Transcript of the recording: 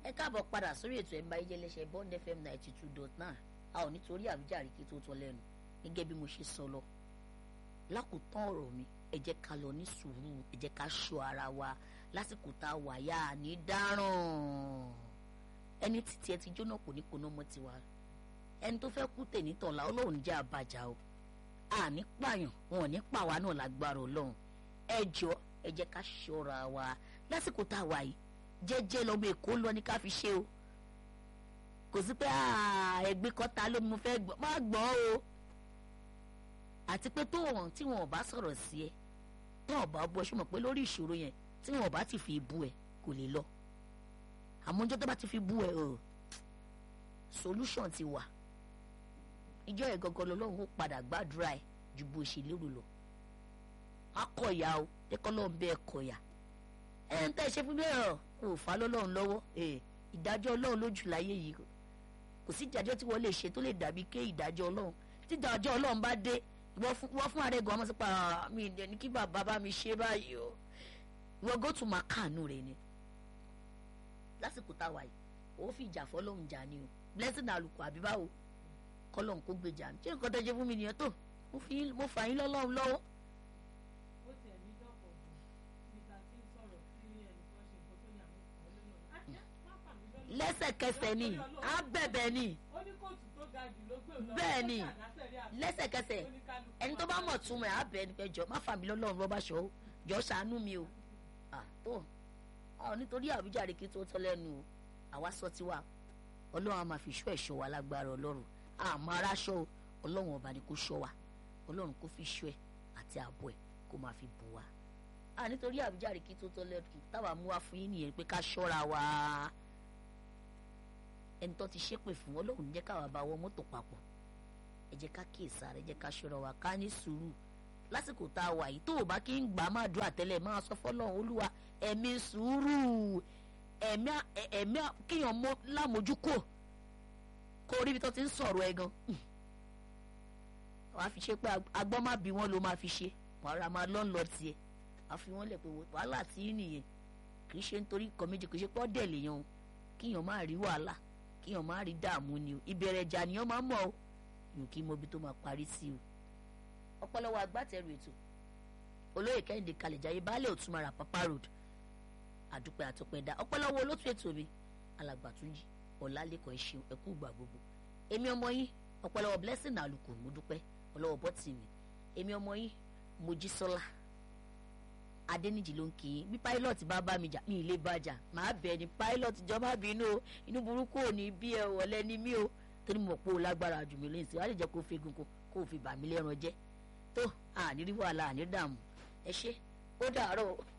ẹ káàbọ̀ padà sórí ètò ẹ̀ ń bá yé jẹ́lẹ́sẹ̀ bond fm ninety two dot nine a ò nítorí àwíjàre kí tó tọ́ lẹ́nu gẹ́gẹ́ bí mo ṣe sọ lọ lákòótán ọ̀rọ̀ mi ẹ jẹ́ ká lọ ní sùúrù ẹ jẹ́ ká ṣọ́ ara wa lásìkò tá a wà yá ní dáràn ẹni títí ẹ ti jóná kò ní koná mọ́ tiwa ẹni tó fẹ́ kú tèmi tọ̀la ọlọ́run jẹ́ àbàjá o àní pààyàn wọn ò ní pàwa náà lágbára ọlọ́run ẹ jọ ẹ jẹ́ ká ṣọ́ra wa lásìkò tá a wà yìí jẹ́jẹ́ lọ́mọ èkó lọ ní ká fi ṣe o kò sí pé ẹgbẹ́ kọ́ta ló mo fẹ́ gbọ́ má gbọ́ o àti pé tó wọn tí wọn ò bá sọ̀rọ̀ sí ẹ tó wọn bá bọ́ ṣùgbọ́n pé lórí ìṣòro yẹn tí wọn ò bá ti fi bú ẹ kò lè lọ àmọ́ ọjọ́ tó bá ti fi bú ẹ o solution ti wà ìjọ ẹ̀ gangan lọ́lọ́run ó padà gbàdúrà ẹ ju bó ṣe lérò lọ akọ̀yà o ẹ̀kọ́ lọ́n bẹ́ẹ̀ kọ̀yà ẹ̀ ń tẹ́ ṣe fún mi ẹ̀ kò fà lọ́lọ́run lọ́wọ́ ìdájọ́ ọlọ́run lójú láyé yìí kò sí ìdájọ́ tí wọ́n lè ṣe tó lè dàbí ké ìdájọ́ ọlọ́run tí ìdájọ́ ọlọ́run bá dé wọ́n fún ààrẹ gan ọmọ sípa mi ní kí bàbá bá mi ṣe báyìí o wọ́n go to máa kàánú rẹ̀ ni lásìkò táwa yìí ó fi ìjà fọlọ́run jà ni o blessing àlùkò àbí báwo kọlọ́run kó gbèjà mi ṣé nǹkan tó ṣe fún mi nìyẹn tó mo fà yín lọ́lọ́run lọ́wọ́. ó tiẹ̀ ní dọ́pọ̀ bò níta tí ń sọ̀rọ̀ sí ẹnì kan ṣe nǹkan tó ní àwọn ìpàdé lọ́nà. lẹ́sẹ̀kẹsẹ̀ ni á bẹ̀bẹ̀ ni ó ní kóòtù tó ga jù ló gbé òun lọ. bẹ́ẹ̀ ni ó ṣàdásẹ̀rí àbí lẹ́sẹ̀kẹsẹ̀ oníkálukú ẹni tó bá mọ̀ túmọ̀ ẹ̀ á bẹ̀ ẹni pé jọ má fà mí lọ́lọ́run rọ́bà ṣọ́ o jọ ṣàánú mi o à tó ọ nítorí àwíjàre kí tó tọ́ lẹ́nu o àwa sọ tiwa ọlọ́run á máa fi ṣọ́ ẹ̀ṣọ́ wa lágbára ọlọ́run àmọ́ ara ṣọ́ o ọlọ́run ọba ni kó ṣọ́ wa ọlọ́run kó fi ṣọ́ ẹ̀ àti ààbò ẹ̀ kó máa fi bù wá à nítorí àwíjàre kí tó tọ́ lẹ́nu táwa mú wá fún yín nìyẹn pé ká ṣọ́ra wa ẹni tó ti ṣépè fún ọlọ́run jẹ́ káwa bá wọ mọ́tò papọ̀ ẹ jẹ́ ká kíyèsára ẹ jẹ́ ká ṣọ́ra wa ká ní sùúrù lásìkò tá a wà yìí tó o bá kí ń gbà á máa dúró àtẹ́lẹ̀ máa sọ fọ́lọ́run olúwa ẹ̀mí sùúrù ẹ̀mí ẹ̀mí kíyàn mọ́ lámójúkò kó o rí ibi tó ti ń sọ̀rọ̀ ẹ gan wàá fi ṣe pé agbọ́n má bí wọ́n ló máa fi ṣe wàá ra máa lọ́n lọ tiẹ̀ wàá fi wọ́n lẹ̀ pé wàhálà tí ń nìyẹn kì í ṣe nítorí nǹkan méjì kì í ṣe pé ọ́ dẹ̀ lèèyàn o kíyàn má rí wàhálà kíyàn má rí dààmú ni o ìbẹ̀rẹ̀ ìjà nìyàn máa mọ̀ o yòó kí mo bí tó máa parí sí o ọ̀pọ̀lọpọ̀ agbátẹrù ètò olóyè kẹ́hìndé kalẹ̀jáyé baálé òtúmọ̀ra papa road àdúpẹ́ àtọpẹ́dá ọ̀pọ̀lọpọ̀ olótú ètò mi alàgbàtúnjì ọ̀làlẹ́kọ̀ọ́ ìṣeun ẹ̀kú ìgbà gbogbo èmi ọmọ yín ọ̀pọ̀lọpọ̀ blessing àlùkò mo dúpẹ́ ọlọ́wọ́ bọ́tì mi èmi ọmọ yín mojísọ́lá adẹ́nìjì ló ń kí yín bí pilot bá bá mi jà mí ilé bá jà màá bẹ̀ ni pilot jọba bínú o inú burúkú ò ní bí ẹ ọ̀lẹ́ ni mí o torí mo pò lágbára jù mí lóyún sí wàá lè jẹ́ kó fegun kó kó fi bà mí lẹ́ran jẹ́ tó àní rí wàhálà àní dààmú ẹ ṣé ó dàárọ̀ o.